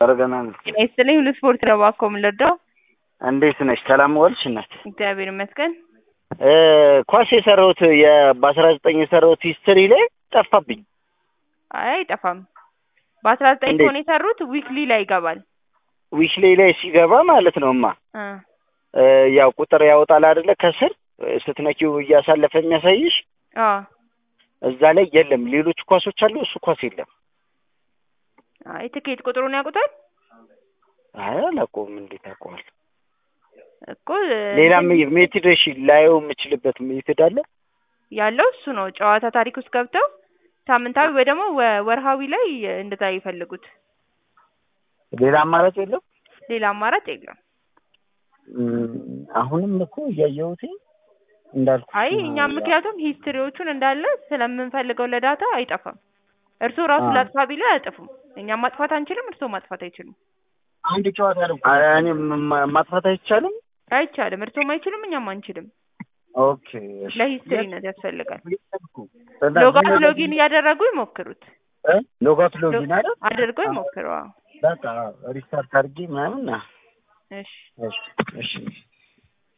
አረገናል። ጤና ይስጥልኝ ሁሉ ስፖርት ነው እባክዎ የምንረዳው? እንዴት ነሽ? ሰላም ዋልሽ እናት? እግዚአብሔር ይመስገን። እ ኳስ የሰራሁት በአስራ ዘጠኝ የሰራሁት ሂስትሪ ላይ ጠፋብኝ። አይ አይጠፋም። በአስራ ዘጠኝ እንዴት? ከሆነ የሰሩት ዊክሊ ላይ ይገባል። ዊክሌ ላይ ሲገባ ማለት ነው እማ እ እ ያው ቁጥር ያወጣል አይደለ? ከስር እ ስትነኪው እያሳለፈ የሚያሳይሽ አዎ እዛ ላይ የለም። ሌሎች ኳሶች አሉ፣ እሱ ኳስ የለም። አይ ትኬት ቁጥሩን ያውቁታል አይ አላውቀውም። እንዴት አውቀዋለሁ? እኮ እ ሌላ ሜትድ እሺ፣ ላየው የምችልበት ሜትድ አለ? ያለው እሱ ነው። ጨዋታ ታሪክ ውስጥ ገብተው ሳምንታዊ ወይ ደግሞ ወ- ወርሃዊ ላይ እንደዛ ይፈልጉት። ሌላ አማራጭ የለም? ሌላ አማራጭ የለም። እም፣ አሁንም እኮ እያየሁት እንዳልኩ አይ እኛም ምክንያቱም ሂስትሪዎቹን እንዳለ ስለምንፈልገው ለዳታ አይጠፋም። እርስዎ ራሱ አዎ። ላጥፋ ቢሉ አያጠፉም። እኛም ማጥፋት አንችልም፣ እርስዎ ማጥፋት አይችሉም። አንድ ጨዋታ ነው። እኔ ማ- ማጥፋት አይቻልም። አይቻልም። እርስዎም አይችሉም፣ እኛም አንችልም። ኦኬ እሺ። ለሂስትሪነት ያስፈልጋል። እና ሎጋት ዝም ብለህ- ሎጊን እያደረጉ ይሞክሩት። እ? ሎጋት ሎጊን አይደል? አድርገው ይሞክሩ። አዎ። በቃ ሪስታርት አድርጌ ምናምን ና እሺ እሺ እሺ